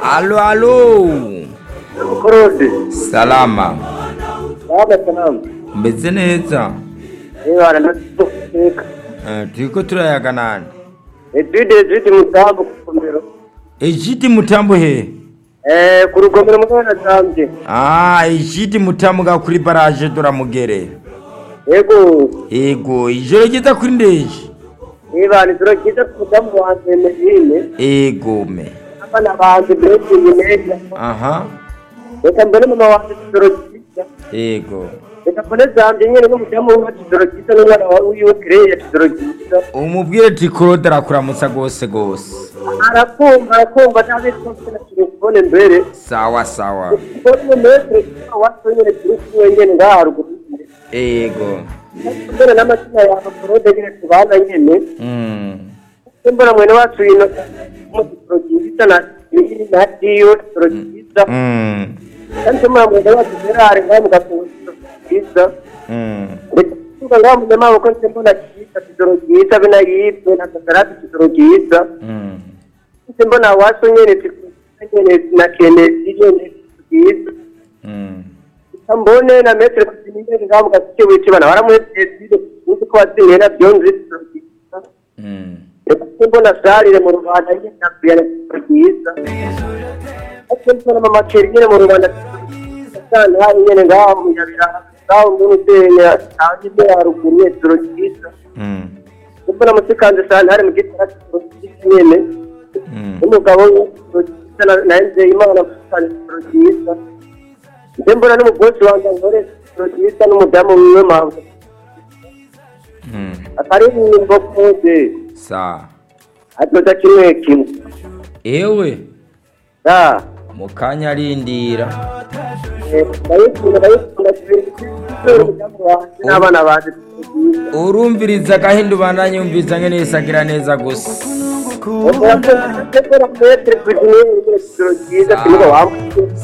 Alo, alo. Korode. Salama. Baba salamu. Mbeze neza. Ibara natufika. Eh, turiko turayaga nani? Etude ziti mutambo kukomero. Ejidi mutambo he? Eh ku rugomero mwana zambye. Ah, ejidi mutambo ga kuri barage doramugere. Yego. Ego, ijoro ryiza kuri ndeje. Ibara turakiza kudamu wanje medine. Ego me. Abana banje bese nyine. Aha. Reka mbere mama wanje turakiza. Ego. Reka mbere zambye nyine no mudamu wanje turakiza n'umwana wawe wiwe kireye turakiza. Umubwire ati Claude arakuramutsa gose gose. Arakumva arakumva ntabe twose na telefone mbere. Sawa sawa. Kubona metre wasonyere turi kumwe nyine ngaha ruguru. Ego. mbona n'amazina yawe korode nyine tubana nyine Mm. mbona mwene wacu ino mugiprogiza na na diyo progiza Mm. kandi mbona mwene wacu gerare ngaho mugaprogiza Mm. tuka ngaho munyamabo ko nse mbona kiza kidoro giza bina yibwe na kakarati kidoro giza Mm. nse mbona wacu nyine nyine na kene nyine giza Mm. mbone na metre kuzinimbe ngaho mugasike wici bana baramuhetse uzi ko wazinye na byonzi progiza Mm. Ekuti mbona sarire mu Rwanda nyine nakubiyana byiza ati mbona mama keri nyine mu Rwanda sana hari nyine ngaho mu Nyabira ngaho mu Nutenya kandi ne haruguru yetro cyiza Mm. mbona musikanze sana hari mu gitara cyiza nyine Mm. umugabo w'etro cyiza na nze imana musikanze etro cyiza nde mbona n'umugozi wanjye nkore etro cyiza n'umudamu wiwe mpamvu Mm. atari nimbo kode Sawa. atoza kimwe kimwe Ewe ah mu kanya arindira. ndayikunda ndayikunda n'abana baje urumviriza gahinda ubandanye yumviriza ngene yisagira neza gusa Ora, metre, metre,